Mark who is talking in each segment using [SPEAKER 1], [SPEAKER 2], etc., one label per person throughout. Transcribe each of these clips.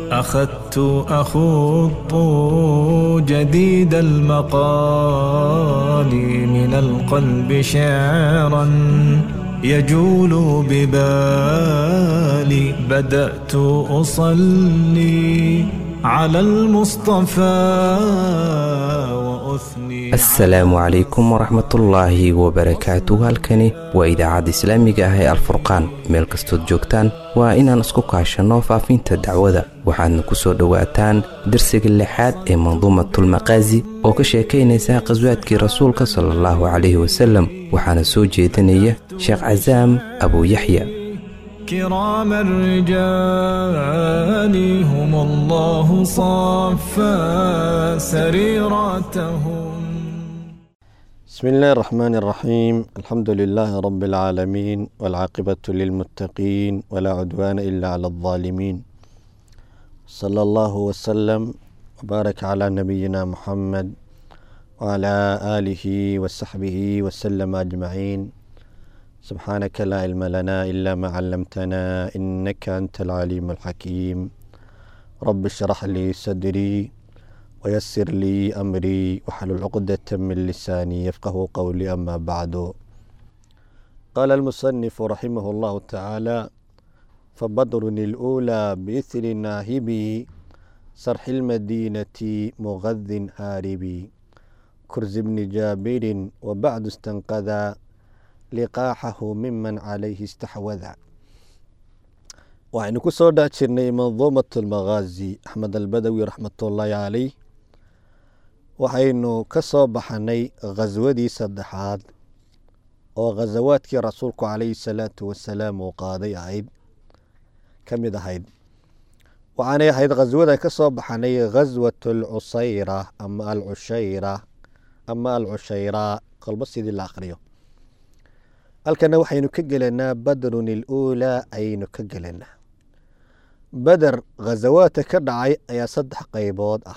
[SPEAKER 1] أخذت أخوض جديد المقال من القلب شعرا يجول ببالي بدأت أصلي على المصطفى وأثني
[SPEAKER 2] asalaamu calaykum waraxmatullaahi wabarakaatu halkani waa idaacadda islaamiga ah ee alfurqaan meel kastood joogtaan waa inaan isku kaashanno faafinta dacwada waxaadna ku soo dhowaataan darsiga lixaad ee manduumatulmaqaasi oo ka sheekaynaysa qhaswaadkii rasuulka sala allahu calayhi wasalem waxaana soo jeedinaya sheekh casaam abuuyaxya
[SPEAKER 1] كرام الرجال هم الله صفى سريرتهم
[SPEAKER 3] بسم الله الرحمن الرحيم الحمد لله رب العالمين والعاقبة للمتقين ولا عدوان إلا على الظالمين صلى الله وسلم وبارك على نبينا محمد وعلى آله وصحبه وسلم أجمعين سبحانك لا علم لنا إلا ما علمتنا إنك أنت العليم الحكيم رب اشرح لي صدري ويسر لي أمري واحلل عقدة من لساني يفقه قولي أما بعد قال المصنف رحمه الله تعالى فبدر الأولى بإثر ناهبي سرح المدينة مغذ هاربي كرز بن جابر وبعد استنقذا liqaaxahu miman calayhi istaxwada waxaynu ku soo dhex jirnay manduumat almaqaazi axmed albadawi raxmatullaahi caleyh waxaynu ka soo baxanay khaswadii saddexaad oo khasawaadkii rasuulku calayhi salaatu wasalaam uu qaaday ahayd ka mid ahayd waxaanay ahayd khaswadan ka soo baxanay khaswat alcusayra ama alcushayra ama alcushayraa kolba sidii la akhriyo halkana waxaynu ka gelanaa badrun iluulaa ayaynu ka gelanaa beder khasawaadka ka dhacay ayaa saddex qeybood ah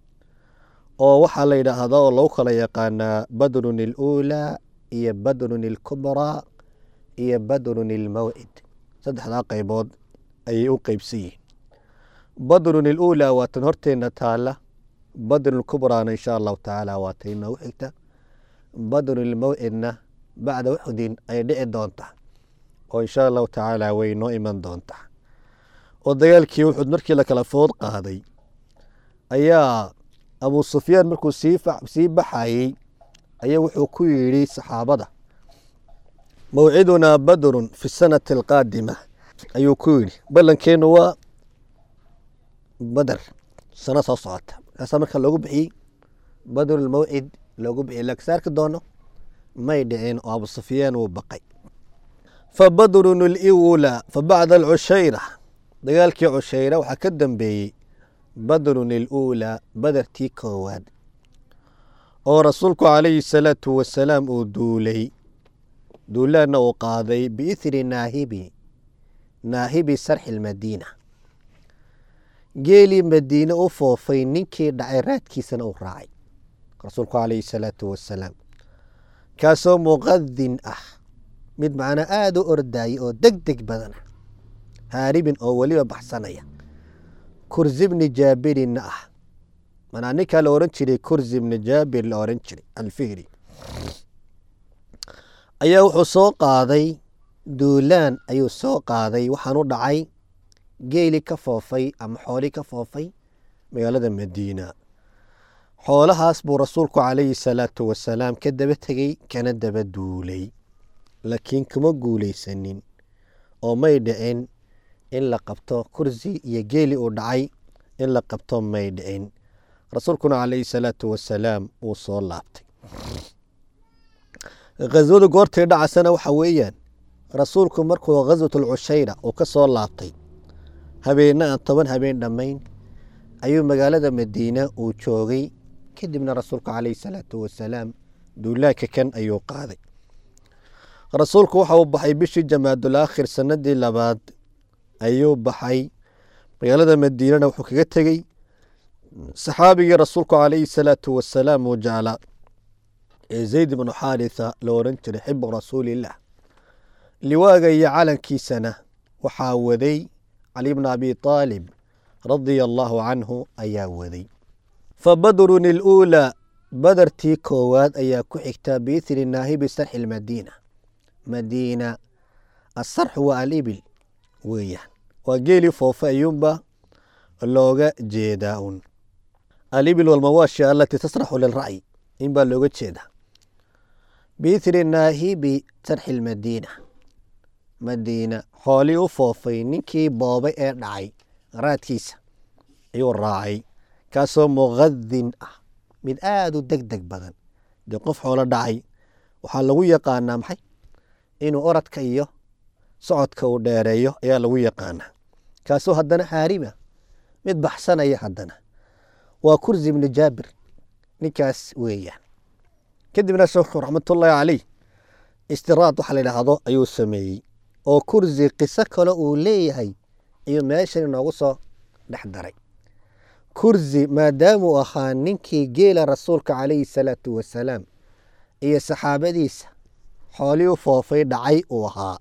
[SPEAKER 3] oo waxaa la yidhaahda oo lagu kala yaqaanaa badrun iluulaa iyo badrun ilkubraa iyo badrun ilmawcid saddexdaa qeybood ayay u qeybsan yihiin badrun iluulaa waa tan horteena taala badrun ilkubraana insha allahu tacaala waa tay noogu xigta badrun ilmawcidna bacda uxudin ayay dhici doontaa oo insha allahu tacaala way noo iman doontaa oo dagaalkii uxud markii la kala food qaaday ayaa abu sufyaan markuu sii baxayey ayaa wuxuu ku yidhi saxaabada mawcidunaa badrun fi sanati alqaadima ayuu ku yidhi ballankeenu waa bader sano soo socota markaasaa marka loogu bixiyey badrulmawcid loogu bixiyey laakiin saarki doono may dhicin oo abu sufyaan wuu baqay fa badrun liwla fa bacda alcushayra dagaalkii cushayra waxaa ka dambeeyey badrun iluulaa badertii koowaad oo rasuulku calayhi salaatu wasalaam uu duulay duulaanna uu qaaday biithri naahibi naahibi sarxi lmadiina geelii madiine u foofay ninkii dhacay raadkiisana uu raacay rasuulku calayhi salaatu wasalaam kaasoo muqadin ah mid macnaa aada u ordayay oo deg deg badana haaribin oo weliba baxsanaya kursi bni jaabirinna ah manaa ninkaa la oran jiray kursi bni jaabir la oran jiray alfihri ayaa wuxuu soo qaaday duulaan ayuu soo qaaday waxaan u dhacay geeli ka foofay ama xooli ka foofay magaalada madiina xoolahaas buu rasuulku calayhi salaatu wasalaam ka daba tegey kana daba duulay laakiin kuma guulaysanin oo may dhicin in la qabto kursi iyo geeli uu dhacay in la qabto may dhicin rasuulkuna calayhi salaatu wasalaam wuu soo laabtay khaswadu goortay dhacasana waxa weeyaan rasuulku markuu khaswatulcushayra uu ka soo laabtay habeenna aan toban habeen dhammayn ayuu magaalada madiina uu joogay kadibna rasuulku calayhi salaatu wasalaam duulaanka kan ayuu qaaday rasuulku waxa uu baxay bishii jamaadul aakhir sanadii labaad ayuu baxay magaalada madiinana wuxuu kaga tegey saxaabigii rasuulku calayhi salaatu wasalaam uu jeclaa ee zayd ibnu xaaritha la oran jiray xibu rasuulillaah liwaaga iyo calankiisana waxaa waday cali bna abi aalib radia allaahu canhu ayaa waday fa badrun iluulaa badartii koowaad ayaa ku xigtaa biithri naahibi sarxi lmadiina madiina asarxu waa alibil weeyaan waa geelii foofa ayuunba looga jeedaa un alibil walmawaashi alatii tasraxu lilra'yi in baa looga jeedaa biithri naahibi sarxi lmadiina madiina xoolii u foofay ninkii boobay ee dhacay raadkiisa ayuu raacay kaasoo muqadin ah mid aada u deg deg badan dee qof xoolo dhacay waxaa lagu yaqaanaa maxay inuu oradka iyo socodka uu dheereeyo ayaa lagu yaqaanaa kaasoo haddana xaariba mid baxsanaya haddana waa kursi ibni jaabir ninkaas weeyaan kadibna sheekhu raxmatullaahi caleyh istiraad waxa la yidhaahdo ayuu sameeyey oo kursi qiso kale uu leeyahay ayuu meeshan inoogu soo dhex daray kursi maadaamuu ahaa ninkii geela rasuulka calayhi salaatu wasalaam iyo saxaabadiisa xoolii u foofay dhacay uu ahaa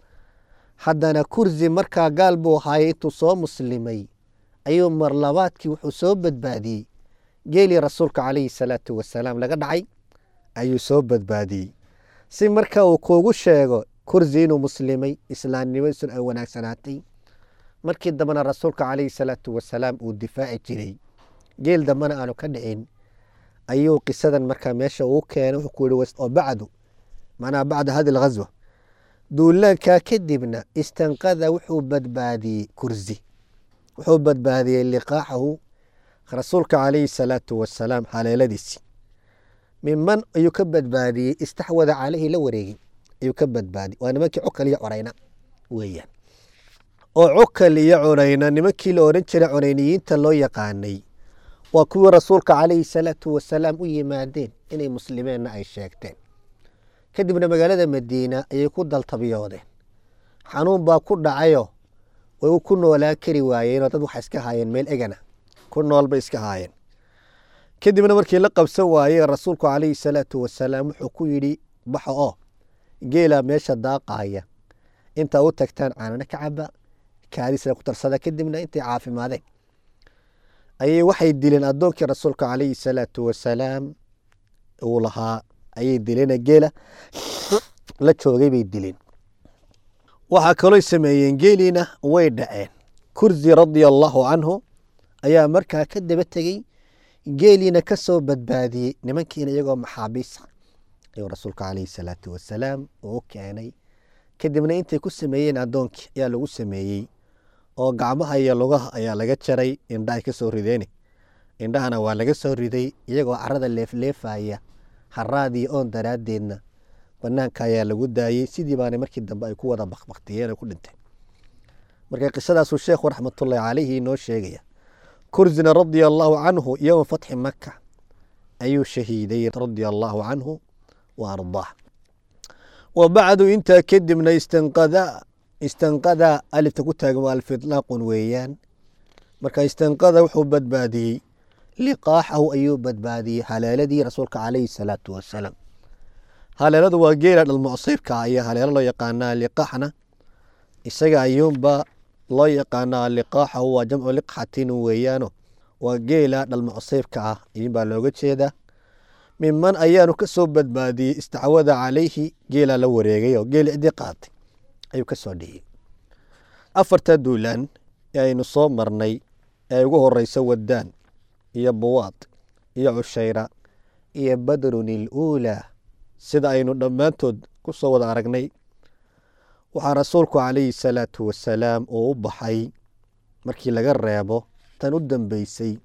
[SPEAKER 3] haddana kursi markaa gaal buu ahaayey intuu soo muslimay ayuu marlabaadkii wuxuu soo badbaadiyey geelii rasuulka calayhi salaatu wasalaam laga dhacay ayuu soo badbaadiyey si marka uu kuugu sheego kursi inuu muslimay islaamnimadiisuna ay wanaagsanaatay markii dambena rasuulka calayhi salaatu wasalaam uu difaaci jiray geel dambena aanu ka dhicin ayuu qisadan markaa meesha uu keenay wuxuu ku yihi oo bacdu macnaha bacda hadi alghaswa duulaankaa kadibna istanqada wuxuu badbaadiyey kursi wuxuu badbaadiyey liqaaxahu rasuulka calayhi salaatu wasalaam haleeladiisii minman ayuu ka badbaadiyey istaxwada caleyhi la wareegay ayuu ka badbaadiyey waa nimankii cukal iyo corayna weeyaan oo cukal iyo cunayna nimankii la odhan jiray cunayniyiinta loo yaqaanay waa kuwii rasuulka calayhi salaatu wasalaam u yimaadeen inay muslimeenna ay sheegteen kadibna magaalada madiina ayay ku daltabiyoodeen xanuun baa ku dhacayo way ku noolaan kari waayeenoo dad waxay iska haayeen meel egana ku nool bay iska haayeen kadibna markii la qabsan waayey rasuulku calayhi salaatu wasalaam wuxuu ku yidhi baxo oo geelaa meesha daaqaaya intaa u tagtaan caanana ka caba kaadisna ku tarsada kadibna intay caafimaadeen ayay waxay dileen addoonkii rasuulka calayhi salaatu wasalaam uu lahaa ayay dileen geela la joogay bay dileen waxaa kaloo sameeyeen geeliina way dhaceen kursi radia allaahu canhu ayaa markaa ka daba tegey geeliina ka soo badbaadiyey nimankiina iyagoo maxaabiisa ayuu rasuulka calayhi salaatu wasalaam uu keenay kadibna intay ku sameeyeen addoonkii ayaa lagu sameeyey oo gacmaha iyo lugaha ayaa laga jaray indha ay ka soo rideeni indhahana waa laga soo riday iyagoo carada leefleefaya haraadii oon daraaddeedna banaanka ayaa lagu daayey sidii baana markii dambe ay ku wada bakbaktiyeen oo ku dhinteen marka qisadaasuu sheekhu raxmatullaahi calayhi inoo sheegaya kursina radia allaahu canhu yowma fatxi maka ayuu shahiiday radia allaahu canhu wa ardaah wa bacdu intaa kadibna istanqada istanqada alifta ku taagan waa alfidlaaqun weeyaan marka istanqada wuxuu badbaadiyey liqaaxahu ayuu badbaadiyey haleeladii rasuulka calayhi salaatu wasalaam haleeladu waa geela dhalmucsiibka ayaa haleelo loo yaqaanaa liqaaxna isaga ayuunba loo yaqaanaa liqaaxahu waa jamcu liqxatin weeyaano waa geela dhalmucsiibka ah iyuunbaa looga jeedaa minman ayaanu ka soo badbaadiyey istacwada calayhi geelaa la wareegay oo geeli cidii qaatay ayuu ka soo dhiyey afarta duulaan ee aynu soo marnay ee ugu horeysa wadaan iyo buwaad iyo cushayra iyo badrun iluulaa sida aynu dhammaantood ku soo wada aragnay waxaa rasuulku calayhi salaatu wasalaam uu u baxay markii laga reebo tan u dambeysay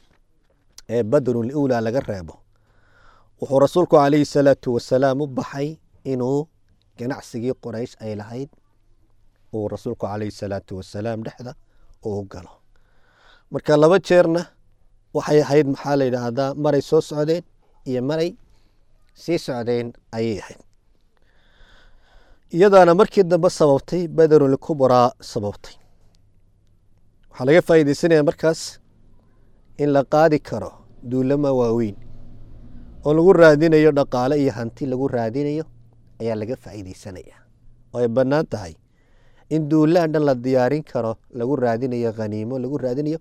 [SPEAKER 3] ee badrun iluulaa laga reebo wuxuu rasuulku calayhi salaatu wasalaam u baxay inuu ganacsigii qoraysh ay lahayd uu rasuulku calayhi salaatu wasalaam dhexda uu galo marka laba jeerna waxay ahayd maxaa la yidhaahdaa maray soo socdeen iyo maray sii socdeen ayay ahayd iyadaana markii dambe sababtay badarun kubraa sababtay waxaa laga faa'iideysanaya markaas in la qaadi karo duulama waaweyn oo lagu raadinayo dhaqaale iyo hanti lagu raadinayo ayaa laga faa'iideysanaya oo ay bannaan tahay in duulaan dhan la diyaarin karo lagu raadinayo khaniimo lagu raadinayo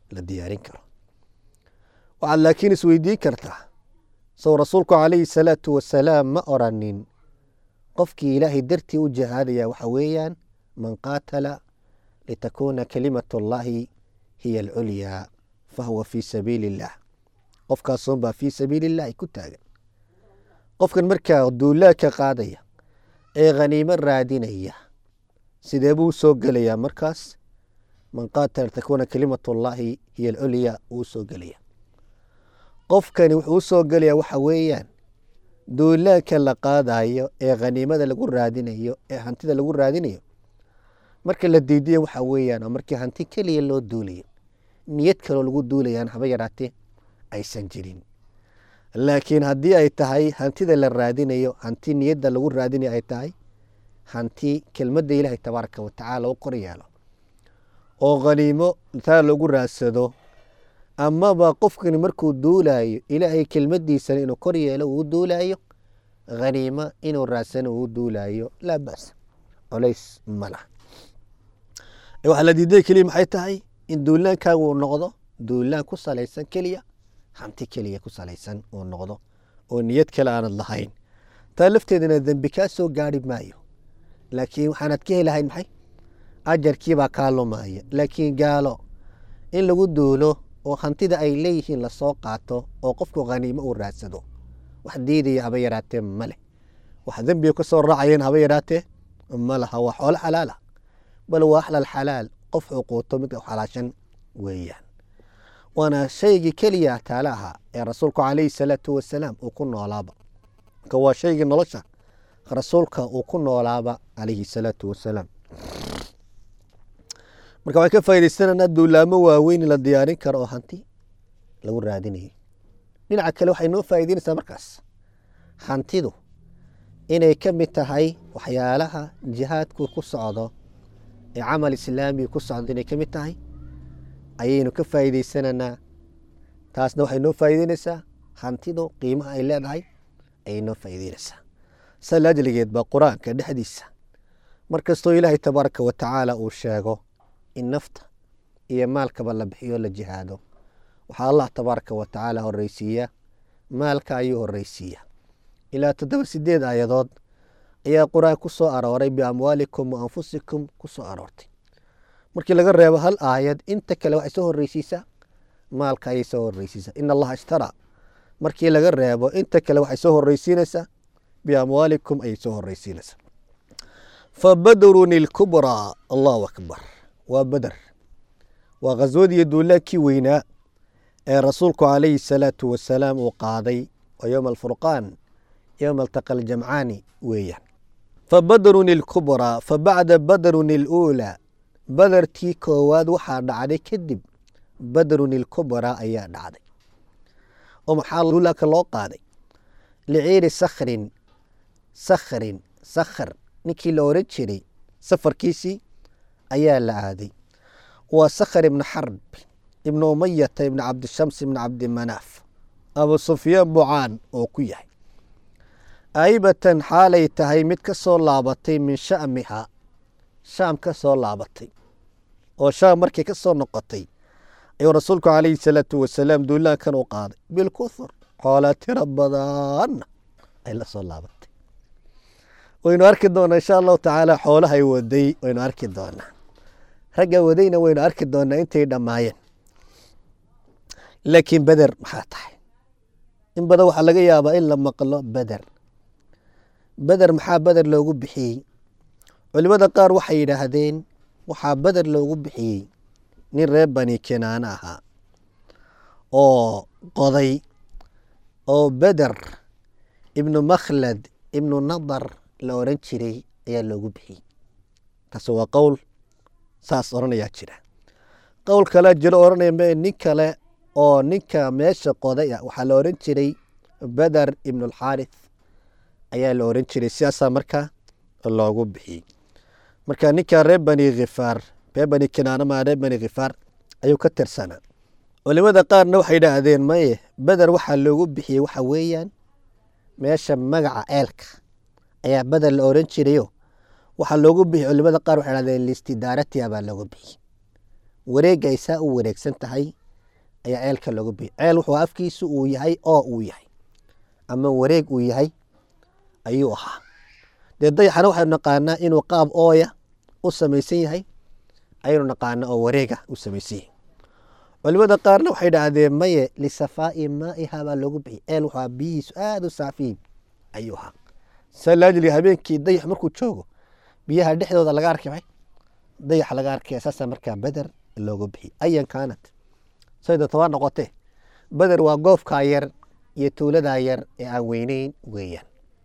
[SPEAKER 3] la diyaarin karo waxaad laakiin isweydiin kartaa sow rasuulku calayhi salaatu wasalaam ma oranin qofkii ilaahay dartii u jihaadaya waxa weeyaan man qaatala litakuuna kalimat allahi hiya alculyaa fahuwa fii sabiili illah qofkaasunbaa fii sabiili illahi ku taagan qofkan markaa duulaadka qaadaya ee khaniimo raadinaya sidee buu soo gelayaa markaas man qaatala litakuuna kalimat allahi hiya alculyaa wuu soo gelaya qofkani wuxuu u soo gelayaa waxa weeyaan duulaanka la qaadayo ee khaniimada lagu raadinayo ee hantida lagu raadinayo marka la diidiya waxa weeyaan oo markii hanti keliya loo duulayo niyad kaloo lagu duulayaan haba yaraatee aysan jirin laakiin haddii ay tahay hantida la raadinayo hanti niyadda lagu raadinayo ay tahay hanti kelmadda ilaahay tabaaraka watacaala u kor yeelo oo khaniimo taa lagu raadsado amaba qofkani markuu duulayo ilaahay kelmadiisana inuu kor yeelo uu duulayo khaniimo inuu raadsano uu duulayo laa bas colays ma laha waxaa la diiday keliya maxay tahay in duulaankaagu uu noqdo duulaan ku salaysan keliya hanti keliya ku salaysan uu noqdo oo niyad kale aanad lahayn taa lafteedana dembi kaa soo gaari maayo laakiin waxaanad ka helahayn maxay ajarkiibaa kaa lumaya laakiin gaalo in lagu duulo oo hantida ay leeyihiin lasoo qaato oo qofku khaniimo uu raadsado wax diidaya haba yaraatee ma leh wax dembiga ka soo raacayeen haba yaraatee ma laha waa xoolo xalaala bal waa axlal xalaal qof xuquuto mid xalaashan weeyaan waana shaygii keliya taala ahaa ee rasuulku calayhi salaatu wasalaam uu ku noolaaba marka waa shaygii nolosha rasuulka uu ku noolaaba calayhi salaatu wasalaam marka waxay ka faaidaysananaa duulaamo waaweyn la diyaarin karo oo hanti lagu raadinayo dhinaca kale waxay noo faa'idaynaysaa markaas hantidu inay ka mid tahay waxyaalaha jihaadku ku socdo ee camal islaamiga ku socdo inay ka mid tahay ayaynu ka faa'iidaysananaa taasna waxay noo faa'iidaynaysaa hantidu qiimaha ay leedahay ayay noo faa'iidaynaysaa sa laajligeed baa qur-aanka dhexdiisa mar kastoo ilaahay tabaaraka wa tacaala uu sheego in nafta iyo maalkaba la bixiyo la jihaado waxaa allah tabaaraka wa tacaala horeysiiya maalka ayuu horeysiiya ilaa toddoba sideed aayadood ayaa qur-aan ku soo arooray biamwaalikum wa anfusikum ku soo aroortay markii laga reebo hal aayad inta kale waxay soo horeysiisaa maalka ayay soo horeysiisaa in allaha ishtaraa markii laga reebo inta kale waxay soo horeysiinaysaa biamwaalikum ayay soo horeysiinaysaa fabadrun ilkubraa allahu akbar waa beder waa khaswadii duulaankii weynaa ee rasuulku calayhi salaatu wasalaam uu qaaday waa yowma alfurqaan yowma altaqa aljamcaani weeyaan fabadrun ilkubraa fabacda badrun iluulaa badertii koowaad waxaa dhacday kadib badrun ilkubraa ayaa dhacday oo maxaa duulaanka loo qaaday liciiri sakhrin sakhrin sakhar ninkii la oran jiray safarkiisii ayaa la aaday waa sakhar ibnu xarb ibnu umayata ibnu cabdishams ibnu cabdimanaaf abu sufyaan bucaan oo ku yahay aybatan xaalay tahay mid ka soo laabatay min sha'miha shaam ka soo laabatay oo shaam markay ka soo noqotay ayuu rasuulku calayhi salaatu wasalaam duulaankan u qaaday bilkuthur xoolaa tiro badanna ay la soo laabatay waynu arki doonaa insha allahu tacaala xoolahay waday waynu arki doonaa ragga wadayna waynu arki doonaa intay dhammaayeen laakiin beder maxaa tahay in badan waxaa laga yaabaa in la maqlo beder beder maxaa beder loogu bixiyey culimada qaar waxay yidhaahdeen waxaa beder loogu bixiyey nin reer bani kenaana ahaa oo qoday oo beder ibnu makhlad ibnu nadar la oran jiray ayaa loogu bixiyey taasi waa qowl saas oranayaa jira qowl kalea jiro oranaya me nin kale oo ninka meesha qoday ah waxaa la oran jiray beder ibnulxaarith ayaa la oran jiray sidaasaa markaa loogu bixiyey marka ninka reer bani khifaar reer bani kinaana maa reer bani khifaar ayuu ka tirsanaa culimada qaarna waxay idhaahdeen maye beder waxaa loogu bixiyey waxa weeyaan meesha magaca eelka ayaa beder la oran jirayo waxaa loogu bixiyey culimada qaar waxay dhahdeen listidaaratiha baa loogu bixiyey wareegga ay saa u wareegsan tahay ayaa ceelka looga bixi ceel wuxuu afkiisu uu yahay oo uu yahay ama wareeg uu yahay ayuu ahaa dee dayaxana waxaynu naqaanaa inuu qaab ooya u samaysan yahay ayaynu naqaanaa oo wareega u samaysan yahay culimada qaarna waxay dhahdeen maye lisafaa'i maa'iha baa loogu bixi ceel wuxuu biyihiisu aada u saafiyin ayuu ahaa saa laajiliga habeenkii dayax markuu joogo biyaha dhexdooda laga arki maxay dayax laga arkaya saasaa markaa beder loogu bixi ayan kaanat sayda tobaa noqotee beder waa goofkaa yar iyo tuuladaa yar ee aan weyneyn weeyaan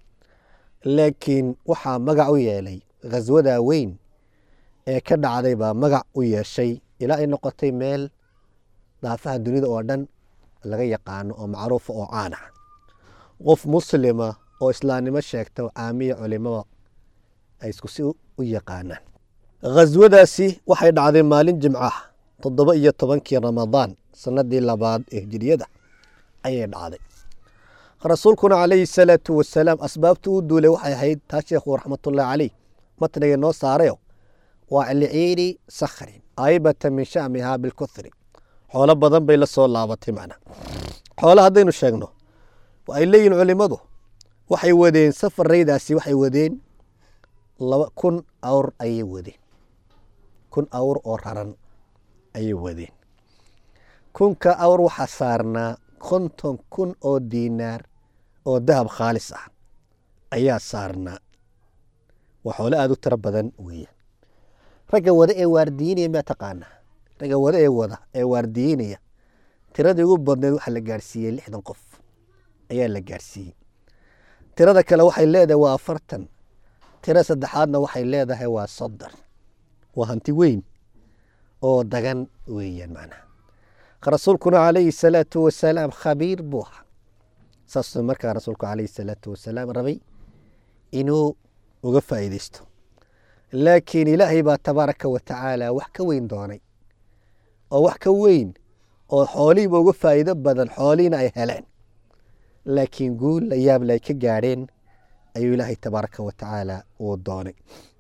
[SPEAKER 3] laakiin waxaa magac u yeelay khaswadaa weyn ee ka dhacday baa magac u yeeshay ilaa ay noqotay meel daafaha dunida oo dhan laga yaqaano oo macruufa oo caan ah qof muslima oo islaamnimo sheegta oo caamiya culimada ay isku si u yaqaanaan khaswadaasi waxay dhacday maalin jimcaha toddoba iyo tobankii ramadaan sanadii labaad ee hijiriyada ayay dhacday rasuulkuna calayhi salaatu wasalaam asbaabta u duulay waxay ahayd taa sheekhu raxmatullahi caleyh matniga noo saarayo waa liciiri sakhrin aybata min shamihaa bilkuthri xoolo badan bay la soo laabatay macna xoolo haddaynu sheegno ay leeyihin culimadu waxay wadeen safaraydaasi waxay wadeen laba kun awr ayay wadeen kun awr oo raran ayay wadeen kunka awr waxaa saarnaa konton kun oo diinaar oo dahab khaalis ah ayaa saarnaa waa xoolo aada u tiro badan weeyaan ragga wada ee waardiinaya maa taqaanaa ragga wada ee wada ee waardiinaya tiradii ugu badneed waxaa la gaarsiiyey lixdan qof ayaa la gaarsiiyey tirada kale waxay leedahay waa afartan tiro saddexaadna waxay leedahay waa soddon waa hanti weyn oo dagan weeyaan macnaha rasuulkuna calayhi salaatu wasalaam khabiir buu ahaa saasuu markaa rasuulku calayhi salaatu wasalaam rabay inuu uga faa'iideysto laakiin ilaahay baa tabaaraka wa tacaala wax ka weyn doonay oo wax ka weyn oo xoolihiiba uga faa'iido badan xoolihiina ay heleen laakiin guul la yaable ay ka gaadheen ayuu ilaahay tabaaraka wa tacaala uu doonay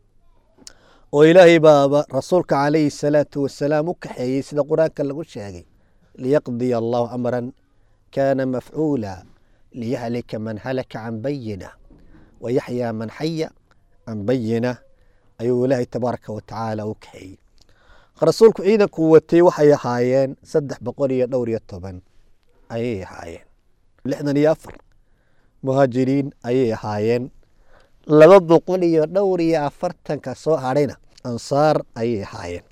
[SPEAKER 3] oo ilaahay baaba rasuulka calayhi salaatu wasalaam u kaxeeyey sida qur-aanka lagu sheegay liyaqdiya allahu amran kaana mafcuula liyahlika man halaka can bayina wayaxyaa man xaya can bayina ayuu ilaahay tabaaraka wa tacaala u kaxeeyey rasuulku ciidanku watay waxay ahaayeen saddex boqol iyo dhowr iyo toban ayay ahaayeen lixdan iyo afar muhaajiriin ayay ahaayeen laba boqol iyo dhowr iyo afartanka soo hadhayna ansaar ayay ahaayeen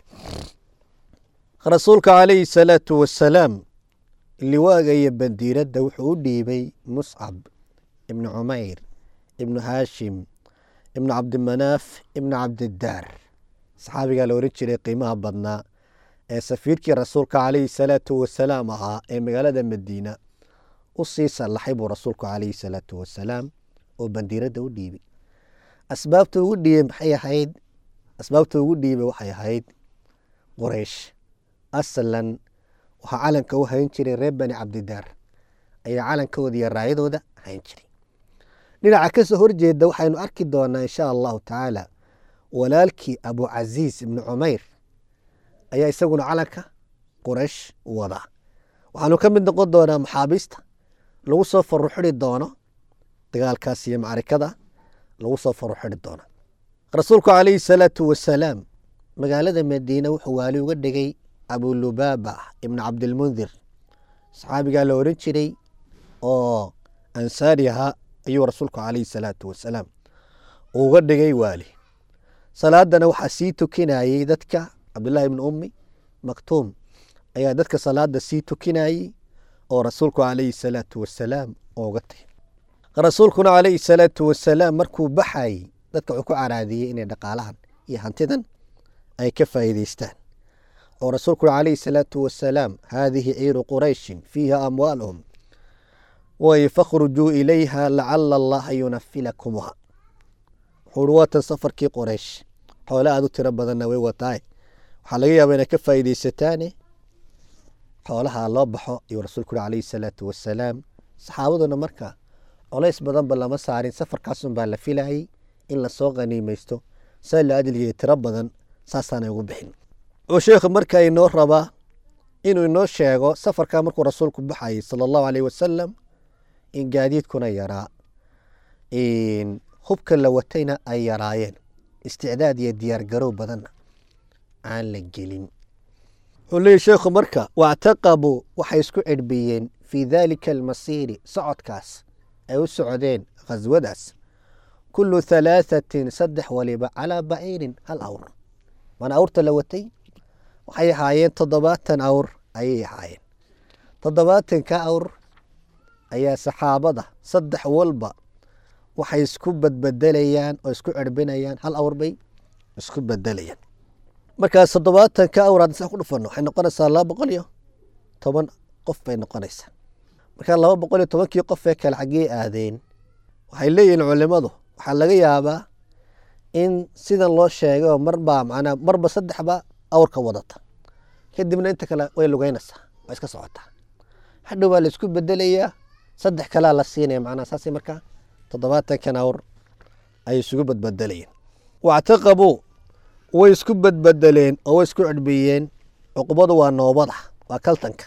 [SPEAKER 3] rasuulka calayhi salaatu wasalaam liwaaga iyo bandiiradda wuxuu u dhiibay muscab ibnu cumayr ibnu haashim ibnu cabdimanaaf ibnu cabdidaar saxaabigaa la ohan jiray qiimaha badnaa ee safiirkii rasuulka calayhi salaatu wasalaam ahaa ee magaalada madiina u sii sallaxay buu rasuulku calayhi salaatu wasalaam oo bandiiradda u dhiibay asbaabta ugu dhiibay maxay ahayd asbaabta ugu dhiibay waxay ahayd qoreysh aslan waxaa calanka u hayn jiray reer bani cabdidaar ayaa calankooda iyo raayadooda hayn jiray dhinaca kasoo horjeeda waxaynu arki doonaa insha allahu tacaala walaalkii abucasiis ibnu cumayr ayaa isaguna calanka qoreysh wadaa waxaanu ka mid noqon doonaa maxaabiista lagu soo faruxiri doono dagaalkaas iyo macrikada lagu soo faruxiri doono rasuulku calayhi salaatu wasalaam magaalada madiina wuxuu waali uga dhigay abulubaaba ibnu cabdilmundir saxaabigaa la oran jiray oo ansaari ahaa ayuu rasuulku calayhi salaatu wasalaam uga dhigay waali salaadana waxaa sii tukinayey dadka cabdullaahi ibnu ummi maktuum ayaa dadka salaada sii tukinayey oo rasuulku calayhi salaatu wasalaam uga tagay rasuulkuna calayhi salaatu wasalaam markuu baxayey dadka wuxuu ku caraadiyey inay dhaqaalahan iyo hantidan ay ka faa'iideystaan oo rasuulkuna calayhi salaatu wasalaam haadihi ciiru qurayshin fiiha amwaaluhum way fakhrujuu ilayha lacala allaha yunafilakumuha wuxuu waatan safarkii qoreysh xoole aada u tiro badanna way wataaye waxaa laga yaabaa inay ka faa'iideysataane xoolaha loo baxo ayuu rasuulku uri calayhi salaatu wasalaam saxaabaduna marka colays badanba lama saarin safarkaasun baa la filayay in lasoo qaniimaysto saa la adilgiya tiro badan saasaanay ugu bixin oo sheekhu markaa inoo rabaa inuu inoo sheego safarkaa markuu rasuulku baxayay sala allahu aleyh wasalam in gaadiidkuna yaraa hubka la watayna ay yaraayeen isticdaad iyo diyaargarow badanna aan la gelin wuxuu leeyahy sheekhu marka wactaqabuu waxay isku cidhbiyeen fii daalika almasiiri socodkaas ay u socdeen khaswadaas kullu halaahatin saddex waliba calaa baciirin hal awr mana awrta la watay waxay ahaayeen toddobaatan awr ayay ahaayeen toddobaatanka awr ayaa saxaabada saddex walba waxay isku badbedelayaan oo isku cirbinayaan hal awr bay isku bedelayaan markaas toddobaatanka awr haddii saa ku dhufano waxay noqonaysaa laba boqol iyo toban qof bay noqonaysaa markaa laba boqol iyo tobankii qof ee kale xaggee aadeen waxay leeyihiin culimadu waxaa laga yaabaa in sidan loo sheegay oo marbaa macnaa marba saddexba awrka wadata kadibna inta kale way lugeynaysaa waa iska socotaa hadhow baa la isku bedelayaa saddex kalea la siinaya macnaha saas markaa toddobaatankan awr ay isugu badbedelayeen wactaqabuu way isku badbedeleen oo way isku cidhbiyeen cuqubadu waa noobada waa kaltanka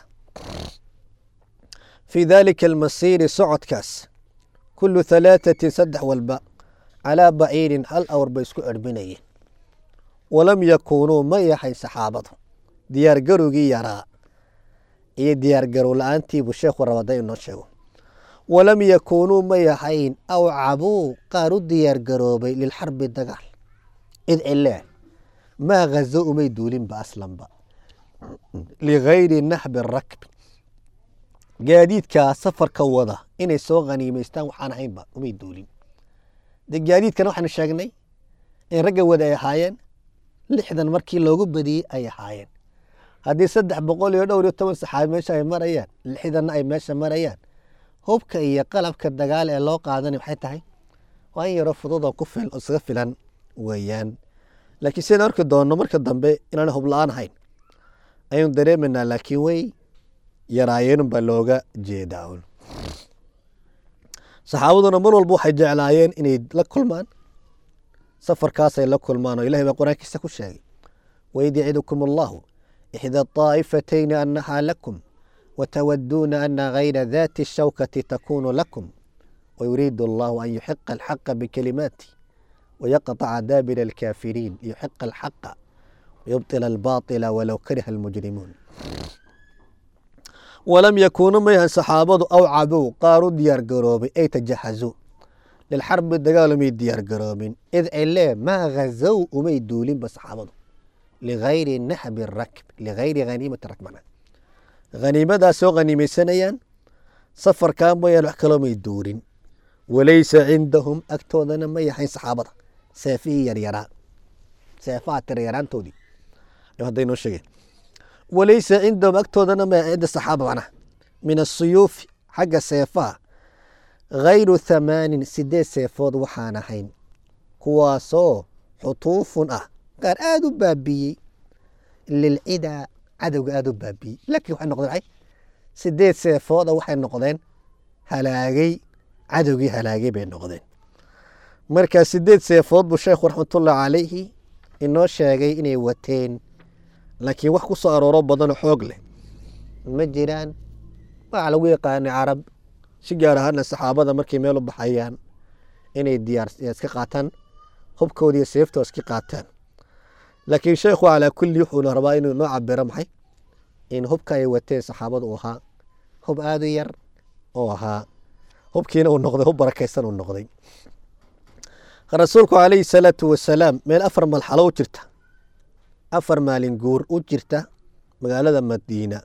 [SPEAKER 3] fii daalika almasiiri socodkaas kullu halaatatin saddex walba calaa baciirin hal awr bay isku cirbinayeen walam yakuunuu ma yahayn saxaabadu diyaargarowgii yaraa iyo diyaargarow la-aantiibuu sheekhu rabada inoo sheego walam yakuunuu ma yahayn awcabuu qaar u diyaargaroobay lilxarbi dagaal id cilee maa hazo umay duulinba aslanba ligayri naxbi rakbi gaadiidkaa safarka wada inay soo khaniimaystaan waxaan ahaynba umay duulin de gaadiidkana waxaanu sheegnay in ragga wada ay ahaayeen lixdan markii loogu badiyey ay ahaayeen haddii saddex boqol iyo dhowr iyo toban saxaabi meesha ay marayaan lixdanna ay meesha marayaan hubka iyo qalabka dagaal ee loo qaadanay maxay tahay waa in yaroo fudud oo ku fil oo isaga filan weeyaan laakiin sidaan arki doonno marka dambe inaan hub la-aan ahayn ayaynu dareemaynaa laakiin way yaraayeenun baa looga jeedaa un saxaabaduna mar walba waxay jeclaayeen inay la kulmaan safarkaasay la kulmaan oo ilahay baa qur-aankiisa ku sheegay waid yacidukum allahu ixda طaa'ifatayni annahaa lakum watawaduuna ana gayra dati الshawkati takunu lakum wayuriidu allahu an yuxiqa alxaqa bikalimaati wayaqطca daabira alkaafiriin yuxiqa alxaqa wayubطila albaطila walow kariha almujrimuun walam yakuunu mayhan saxaabadu awcabuu qaar u diyaargaroobay ay tajahazuu lilxarbi dagaalumay diyaargaroobin id cilee maa hazow umay duulinba saxaabadu ligayri naxbi rakb ligayri haniimati rakmana haniimadaas soo haniimaysanayaan safarkaa mooyaan wax kaloo may duurin walaysa cindahum agtoodana ma yahayn saxaabada seefihii yaryaraa seefaha tiryaraantoodii hadday noo sheegeen walaysa cindahum agtoodana ma cinda saxaaba macnaha min asuyuufi xagga seefaha gayru thamaanin sideed seefood waxaan ahayn kuwaasoo xutuufun ah qaar aada u baabiiyey lilcidaa cadowga aada u baabiiyey laakiin waxay noqdeen maxay sideed seefooda waxay noqdeen halaagay cadowgii halaagay bay noqdeen marka sideed seefood buu sheekhu raxmatullahi calayhi inoo sheegay inay wateen laakiin wax ku soo arooro badanoo xoog leh ma jiraan waxaa lagu yaqaanay carab si gaar ahaana saxaabada markay meel u baxayaan inay diyaar iska qaataan hubkooda iyo seeftoo iska qaataan laakiin sheekhu calaa kulli wuxuuna rabaa inuu noo cabiro maxay in hubka ay wateen saxaabada uu ahaa hub aada u yar oo ahaa hubkiina uu noqday hub barakaysan uu noqday rasuulku calayhi salaatu wasalaam meel afar malxalo u jirta afar maalin guur u jirta magaalada madiina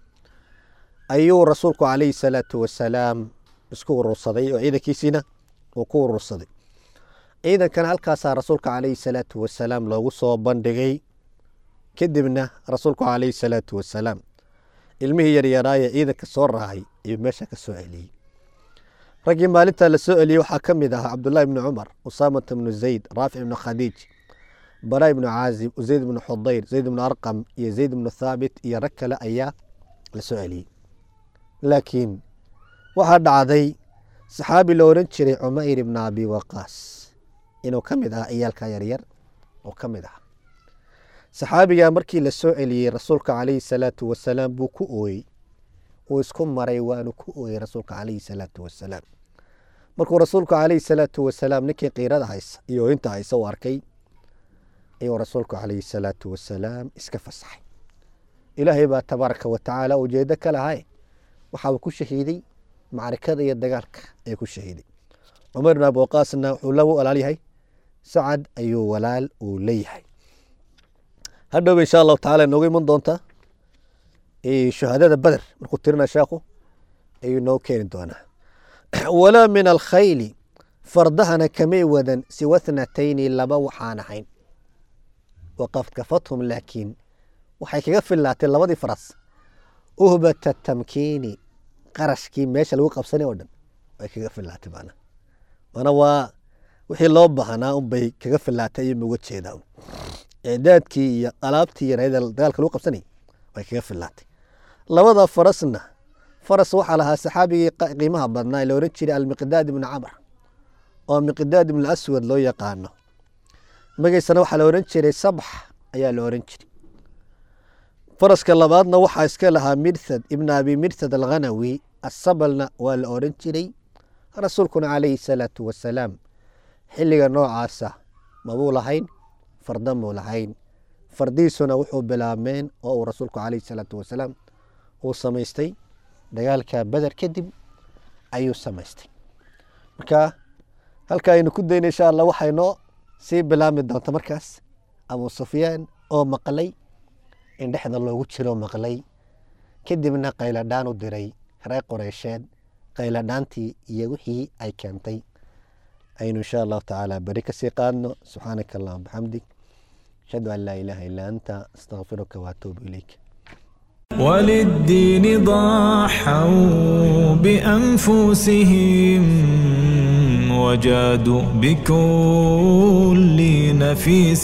[SPEAKER 3] ayuu rasuulku calayhi salaatu wasalaam isku urursaday oo ciidankiisiina uu ku urursaday ciidankana halkaasaa rasuulka calayhi salaatu wasalaam loogu soo bandhigay kadibna rasuulku calayhi salaatu wasalaam ilmihii yaryaraaye ciidanka soo raacay ayuu meesha ka soo celiyey raggii maalintaa la soo celiyey waxaa ka mid ahaa cabdullahi ibni cumar usaamata ibnu zayd raafic ibnu khadiij bara ibnu caazib zayd ibnu xudayr zayd ibnu arqam iyo zayd ibnu thaabit iyo rag kale ayaa la soo celiyey laakiin waxaa dhacday saxaabi la oran jiray cumayr ibna abi waqaas inuu ka mid ahaa iyaalka yaryar oo ka mid aha saxaabigaa markii la soo celiyey rasuulka calayhi salaatu wasalaam buu ku ooyey uu isku maray waanu ku ooyey rasuulka calayhi salaatu wasalaam markuu rasuulku calayhi salaatu wasalaam ninkii qiirada haysa iyo ooyinta haysa uu arkay ayuu rasuulku calayhi salaatu wasalaam iska fasaxay ilaahay baa tabaaraka wa tacaala ujeedo ka lahay waxauu ku shahiiday macrikada iyo dagaalka ayuu ku shahiiday cumar ibn abuqaasna wuxuu la walaal yahay sacad ayuu walaal uu leeyahay hadhowba insha allahu tacala inoogu iman doontaa shuhadada beder markuu tirina sheekhu ayuu noo keeni doonaa walaa min alkhayli fardahana kamay wadan siwa thnatayni laba waxaan ahayn waqad kafathum laakiin waxay kaga fillaatay labadii faras uhbata tamkiini qarashkii meesha lagu qabsanay oo dhan way kaga fillaatay maana mana waa wixii loo baahnaa unbay kaga fillaatay ayuu uga jeedaa icdaadkii iyo alaabtii yarayda dagaalka lagu qabsanay way kaga fillaatay labada farasna faras waxaa lahaa saxaabigii qiimaha badnaa la oran jiray almiqdaad ibnu camr oo miqdaad ibnu aswad loo yaqaano magaysana waxaa la oran jiray sabx ayaa la oran jiray faraska labaadna waxaa iska lahaa mirthad ibn abi mirthad alghanawi asabalna waa la oran jiray rasuulkuna calayhi salaatu wasalaam xilliga noocaasa mabuu lahayn farda muu lahayn fardiisuna wuxuu bilaabmeen oo uu rasuulku calayhi salaatu wasalaam uu samaystay dagaalka beder kadib ayuu samaystay marka halka aynu ku dayna insha allah waxaynoo sii bilaabmi doonta markaas abu sufyaan oo maqlay in dhexda loogu jiro maqlay kadibna qayladhaan u diray reer qoreysheed qayladhaantii iyo wixii ay keentay aynu insha allahu tacaala beri kasii qaadno subxaanaka allahuma bixamdig ashhadu an laa ilaaha illaa anta astaqfiruka waatuubu ilayk
[SPEAKER 1] وللدين ضاحوا بأنفسهم وجادوا بكل نفيس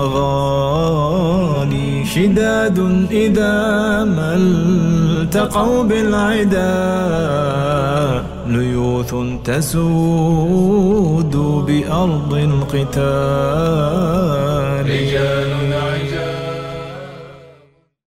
[SPEAKER 1] وغالي شداد إذا ما التقوا بالعدا ليوث تسود بأرض القتال